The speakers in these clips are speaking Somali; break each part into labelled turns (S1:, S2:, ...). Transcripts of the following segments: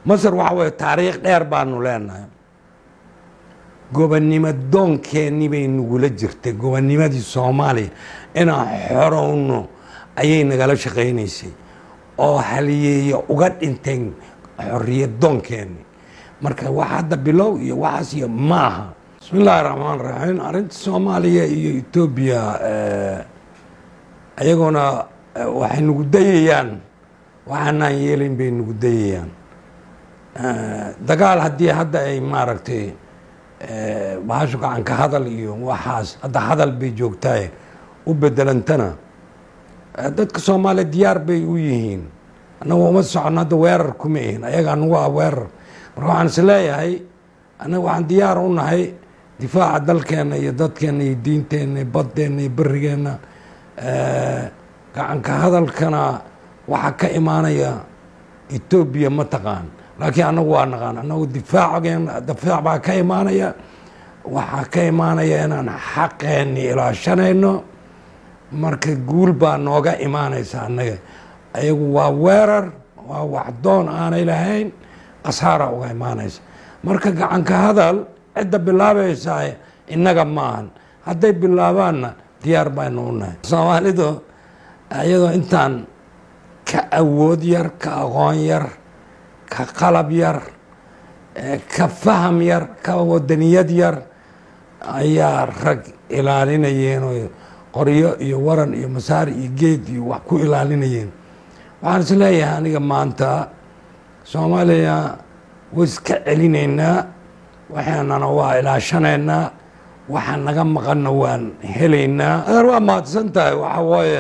S1: masar waxa weye taariikh dheer baanu leenahay gobonnimo doonkeenni bay nagula jirtay gobonnimadii soomaaliya inaan xorowno ayay nagala shaqaynaysay oo haliyeeya uga dhinteen xorriyad doonkeenni marka wax hadda bilow iyo waxaas iyo ma aha bismi illaahi raxmaan raxiim arrinta soomaaliya iyo etoobiya ayaguna waxay nagu dayayaan waxaanaan yeelayn bay nagu dayayaan dagaal haddii hadda ay maaragtay bahashu gacanka hadal iyo waxaas hadda hadal bay joogtaay u bedelantana dadka soomaaliya diyaar bay u yihiin annaga uma socono hadda weerar kuma ihin ayaga anagu ah weerar marka waxaan is leeyahay annaga waxaan diyaar u nahay difaaca dalkeenna iyo dadkeenna iyo diinteenna iyo baddeenna iyo berigeenna gacanka hadalkana waxaa ka imaanaya etoobiya ma taqaan laakiin annagu waa naqaan annagu difaacgeen difaac baa ka imaanaya waxaa ka imaanaya inaan xaqeenni ilaashanayno marka guul baa nooga imaanaysa annaga ayagu waa weerar waa waxdoon aanay lahayn khasaara uga imaanaysa marka gacanka hadal cidda bilaabaysaa innaga maahan hadday bilaabaanna diyaar baynu u nahay soomaalidu iyadoo intaan ka awood yar ka aqoon yar ka qalab yar ka faham yar ka wadaniyad yar ayaa rag ilaalinayeen oo qoryo iyo waran iyo masaar iyo geed iyo wax ku ilaalinayeen waxaan is leeyahay aniga maanta soomaaliya way iska celinaynaa waxaanana waa ilaashanaynaa waxa naga maqanna waan helaynaa adeer waa mahadsan tahay waxa waaye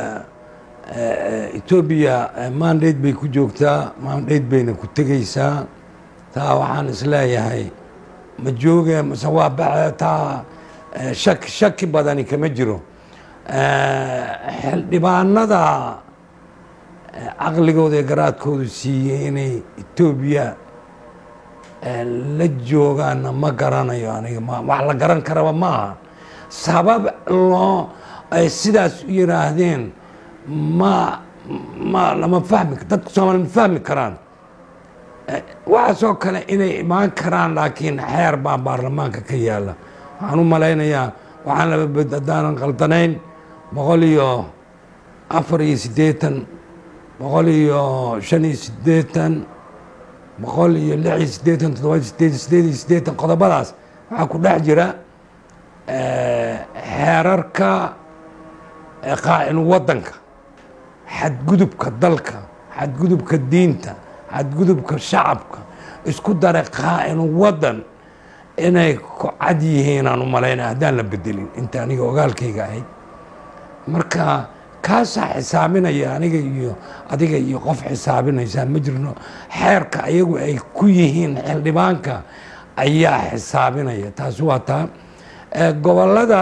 S1: etoobiya mandate bay ku joogtaa mandate bayna ku tegaysaa taa waxaan is leeyahay ma jooge mase waa baxe taa shaki shaki badani kama jiro xildhibaanada caqligooda ee garaadkoodu siiyey inay etoobiya la joogaanna ma garanayo aniga wax la garan karaba ma aha sabab loo ay sidaas u yiraahdeen ma ma lama fahmi dadka soomaaliya ma fahmi karaan waxaasoo kale inay imaan karaan laakiin xeer baa baarlamaanka ka yaala waxaan u malaynayaa waxaan laba haddaanan qaldanayn boqol iyo afar iyo siddeetan boqol iyo shan iyo siddeetan boqol iyo lix iyo siddeetan toddoba iyo sideed sideed iyo siddeetan qodobadaas waxaa ku dhex jira xeerarka qaa'inu waddanka xadgudubka dalka xadgudubka diinta xadgudubka shacabka isku dara qaa'inu waddan inay ku cad yihiin aan u malaynaya haddaan la bedelin inta aniga ogaalkayga ahayd marka kaasaa xisaabinaya aniga iyo adiga iyo qof xisaabinaysaa ma jirno xeerka ayagu ay ku yihiin xildhibaanka ayaa xisaabinaya taasi waa taa gobollada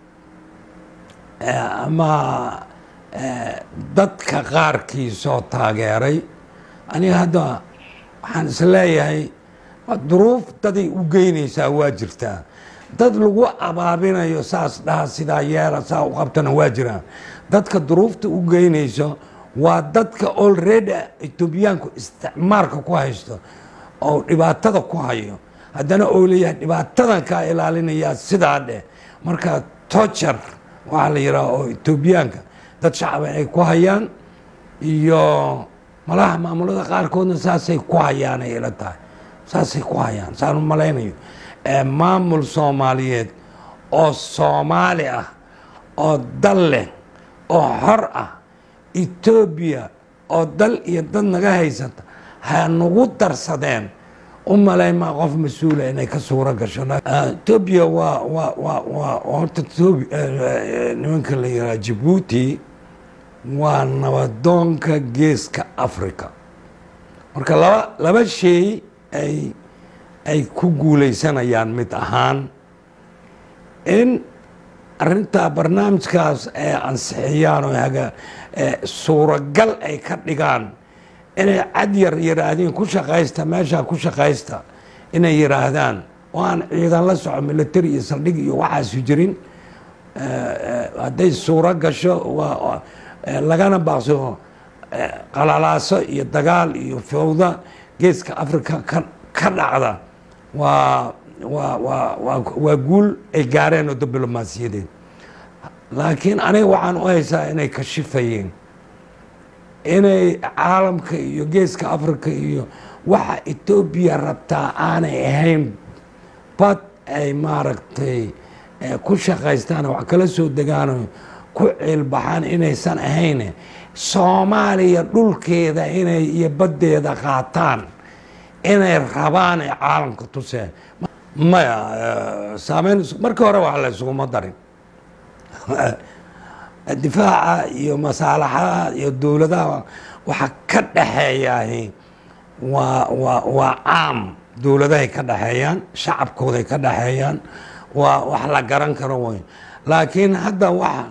S1: ama dadka qaarkiisoo taageeray aniga hadda waxaan is leeyahay duruuf daday u geynaysaa waa jirtaa dad lagu abaabinayo saas dhaha sidaa yeela saa u qabtana waa jiraan dadka duruufta u geynayso waa dadka olredy etoobiyaanku isticmaalka ku haysto oo dhibaatada ku hayo haddana oo leeyahay dhibaatadan kaa ilaalinayaa sidaa dheh marka tojar waxaa la yidhaha oo etoobiyaanka dad shacaba ay ku hayaan iyo malaha maamulada qaarkoodna saasay ku hayaan ay ila tahay saasay ku hayaan saan u malaynayo maamul soomaaliyeed oo soomaali ah oo dal leh oo xor ah etoobiya oo dal iyo dad naga haysata ha nagu darsadeen u malaymaa qof mas-uula inay ka suuro gasho etoobiya waa waa waa waa horta nimanka la yihaaha jabuuti waa nabadoonka geeska africa marka laba laba shay ay ay ku guulaysanayaan mid ahaan in arintaa barnaamijkaas ay ansixiyaan oo haga suuragal ay ka dhigaan inay cad yar yiraahdeen ku shaqaysta meeshaa ku shaqaysta inay yiraahdaan oo aan ciidan la soco military iyo saldhig iyo waxaasu jirin hadday suuro gasho lagana baaqso qalalaaso iyo dagaal iyo fowda geeska africa ka ka dhacda waa waa waa waa waa guul ay gaareen oo diblomaasiyadeed laakiin aniga waxaan u haysaa inay kashifayeen inay caalamka iyo geeska africa iyo waxa etoobiya rabtaa aanay ahayn bad ay maaragtay ku shaqaystaan wax kala soo degaan ku ciilbaxaan inaysan ahayn soomaaliya dhulkeeda inay iyo baddeeda qaataan inay rabaan ay caalamka tuseen maya saameyn markii hore wax la isuguma darin difaaca iyo masaalaxaha iyo dowladaha waxa ka dhexeeyaahi waa waa waa caam dowladahay ka dhexeeyaan shacabkooday ka dhexeeyaan waa wax la garan karo wey laakiin hadda waxa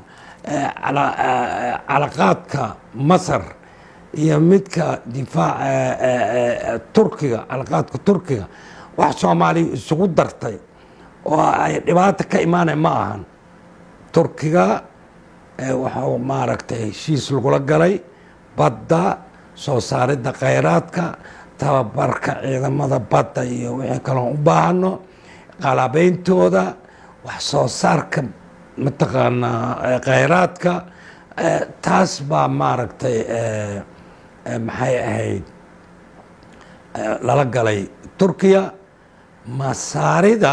S1: calaqaadka masar iyo midka difaac turkiga calaqaadka turkiga wax soomaaliya isugu dartay oo ay dhibaata ka imaanay ma ahan turkiga waxuu maaragtay heshiis lagula galay badda soo saaridda khayraadka tababarka ciidamada badda iyo wixii kaloon u baahano qalabeyntooda wax soo saarka mataqaanaa khayraadka taas baa maaragtay maxay ahayd lala galay turkiya masaarida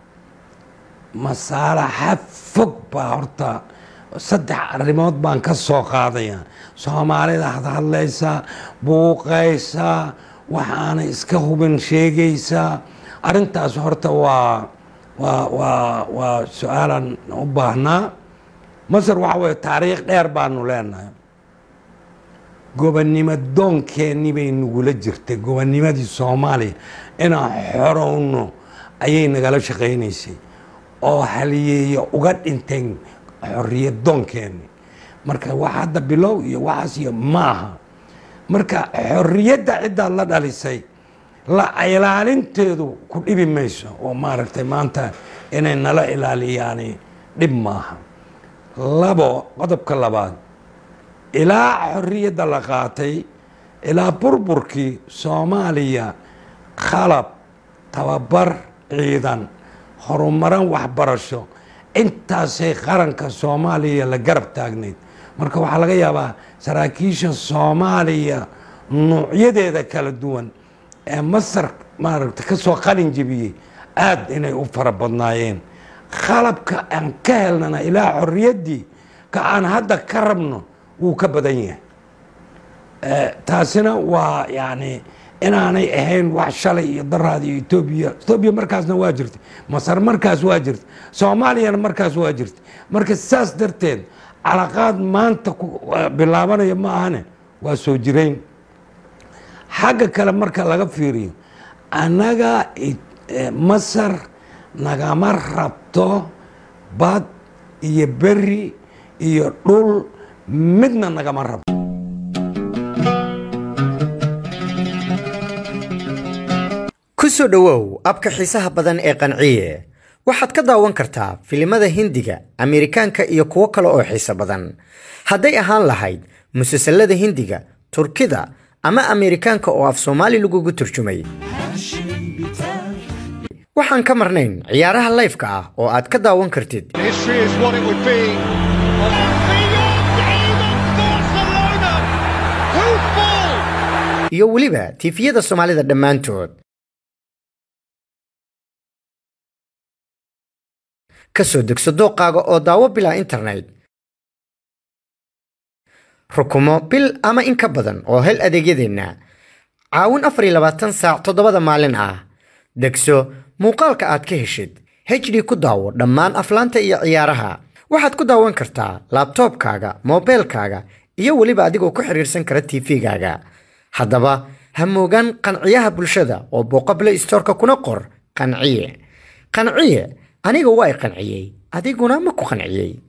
S1: masaalaxa fog baa horta saddex arrimood baan ka soo qaadaya soomaalida had hadlaysaa buuqaysaa waxaanay iska hubin sheegaysaa arrintaas horta waa waa waa waa su-aalan u baahnaa masar waxa weye taariikh dheer baanu leenahay gobonnimo doonkeenni bay nagula jirtay gobonnimadii soomaaliya inaan xorowno ayay nagala shaqaynaysay oo haliyeeya uga dhinteen xorriyad doonkeenni marka wax hadda bilow iyo waxaas iyo maaha marka xorriyadda ciddaad la dhalisay la ilaalinteedu ku dhibi mayso oo maaragtay maanta inay nala ilaaliyaani dhib maaha labo qodobka labaad ilaa xorriyadda la qaatay ilaa burburkii soomaaliya khalab tababar ciidan horumaran waxbarasho intaasay qaranka soomaaliya la garab taagnayd marka waxaa laga yaabaa saraakiisha soomaaliya nuucyadeeda kala duwan ee masar maaragta ka soo qalin jebiyey aada inay u fara badnaayeen qalabka aan ka helnana ilaa xorriyaddii ka aan hadda ka rabno wuu ka badan yahay taasina waa yacni inaanay ahayn wax shalay iyo daraad iyo etoobiya etoobiya markaasna waa jirtay masar markaas waa jirtay soomaaliyana markaas waa jirtay marka saas darteed calaqaad maanta bilaabanaya ma ahane waa soo jirayn xagga kale marka laga fiiriyo annaga masar nagama rabto bad iyo beri iyo dhul midna nagama rabto
S2: ku soo dhowow abka xiisaha badan ee qanciye waxaad ka daawan kartaa filimada hindiga ameerikaanka iyo kuwo kale oo xiiso badan hadday ahaan lahayd musalsalada hindiga turkida ama ameerikaanka oo af soomaali lagugu turjumay waxaan ka marnayn ciyaaraha layfka ah oo aad ka daawan kartid
S3: History is what it would be.
S2: iyo weliba tiifiyada soomaalida dhammaantood ka soo degso dooqaaga oo daawo bilaa internet rukumo bil ama in ka badan oo hel adeegyadeenna caawin afar iyo labaatan saac toddobada maalin ah degso muuqaalka aad ka heshid hd ku daawo dhammaan aflaanta iyo ciyaaraha waxaad ku daawan kartaa laabtoobkaaga moobeelkaaga iyo weliba adigoo ku xiriirsan kara tv-gaaga haddaba ha moogaan qanciyaha bulshada oo booqo play storeka kuna qor qanciye qanciye aniga waa i qanciyey adiguna ma ku qanciyey